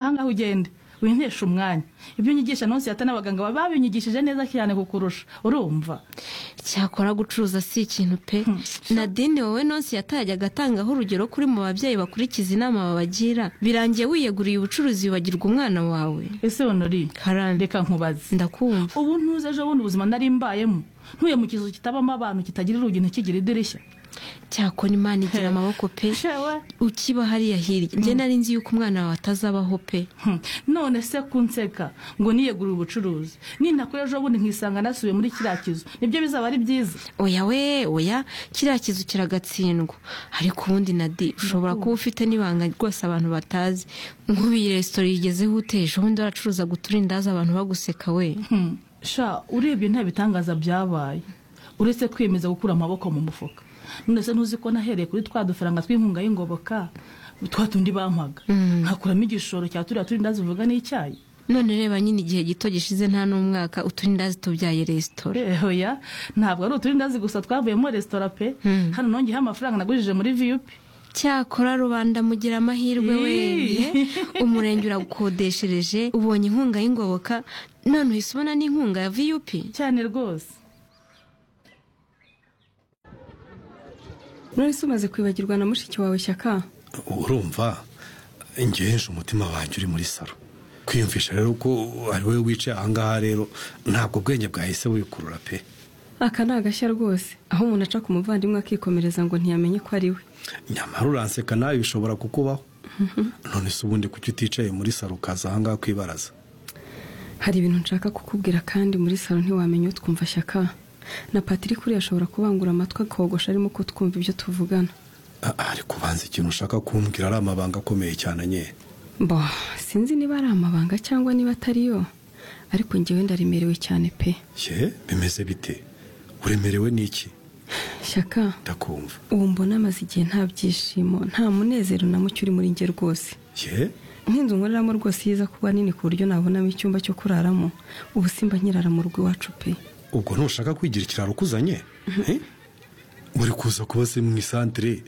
nawe ugende winteshe umwanya ibyo unyigisha ntusihate n'abaganga baba babinyigishije neza cyane kukurusha urumva cyakora gucuruza si ikintu pe nadine wowe nonsi yatayajyaga atangaho urugero kuri mu babyeyi bakurikiza inama babagira birangiye wiyeguriye ubucuruzi wibagirwa umwana wawe ese honori karande reka nkubaze ndakumva ubu ntuze ejo bundi ubuzima nari mbayemo ntuye mu kizu kitabamo abantu kitagira urugi ntikigira idirishya cyakora imana igira amaboko pe shewe ukiba hariya hirya njye nari nzi yuko umwana wawe atazabaho pe Hmm. none se kunseka ngo niyegurire ubucuruzi ninakora ejo bundi nkisanga nasubiye muri kiriya kizu nibyo bizaba ari byiza oya we oya kiriya kizu kiragatsindwa ariko ubundi nadi ushobora kuba ufite n'ibanga rwose abantu batazi nk'ubu iyi resitora yigezeho uteje ubundi waracuruza uturindazi abantu baguseka we Hmm. sha urebye nta bitangaza byabaye uretse kwiyemeza gukura amaboko mu mufuka none se ntuzi ko nahereye kuri twa dufaranga tw'inkunga y'ingoboka twa tundi bampaga nkakuramo igishoro cya turiya turindazi uvuga n'icyayi none reba nyine igihe gito gishize nta n'umwaka uturindazi tubyaye resitora Eh, oya ntabwo ari uturindazi gusa twavuyemo resitora pe hano nongeyeho amafaranga nagujije muri viyupi cyakora rubanda mugira amahirwe we Ii. umurenge uragukodeshereje ubonye inkunga y'ingoboka none uhise ubona n'inkunga ya viyupi cyane rwose nonese umaze kwibagirwa na mushiki wawe shyaka urumva ngejeje umutima wanjye uri muri salo kwiyumvisha rero ko ari wowe wicaye ahangaha rero ntabwo ubwenge bwahise wikurura pe aka ni agashya rwose aho umuntu aca ku muvandimwe akikomereza ngo ntiyamenye ko ari we nyamara uranseka nawe bishobora kukubaho none se ubundi kuki uticaye muri salo ukaza ahangaha kwibaraza hari ibintu nshaka kukubwira kandi muri salo ntiwamenya utwumva shyaka na patrick uriya ashobora kubangura amatwi akogosha arimo kutwumva ibyo tuvugana Ah, ariko ubanza ikintu ushaka kumbwira ari amabanga akomeye cyane nye bo sinzi niba ari amabanga cyangwa niba atari yo ariko ngewe ndaremerewe cyane pe ye bimeze bite uremerewe n'iki shyaka ndakumva ubu mbona amaze igihe nta byishimo nta munezero na muke uri muri nge rwose ye nk'inzu nkoreramo rwose yiza kuba nini ku buryo nabonamo icyumba cyo kuraramo ubu simba nkirara mu rugo iwacu pe ubwo ntushaka kwigira ikiraro ukuzanye Eh? uri kuza kuba se mu isantire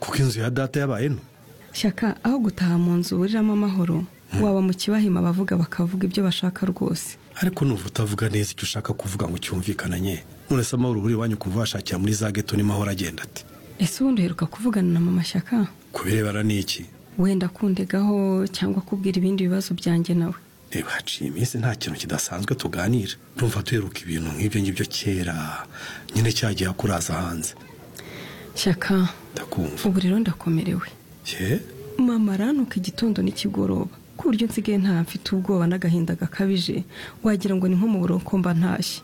kuko inzu ya data yabaye nto shyaka aho gutaha mu nzu uburiramo amahoro waba mu kibahima abavuga bakavuga ibyo bashaka rwose ariko nuva utavuga neza icyo ushaka kuvuga ngo cyumvikananye none se amahoro uri iwanyu kuva washakira muri za geto ni mahoro agenda ate ese ubundi uheruka kuvugana na mama shyaka ku birebana n'iki wenda kundegaho cyangwa kubwira ibindi bibazo byanjye nawe reba haciye iminsi nta kintu kidasanzwe tuganira numva duheruka ibintu nk'ibyo ngibyo kera nyine cya gihe akuraza hanze shyaka ndakumva ubu rero ndakomerewe ye mama arantuka igitondo n'ikigoroba ku buryo nsigaye nta mfite ubwoba n'agahinda gakabije wagira ngo ni nko mu buroko mba ntashye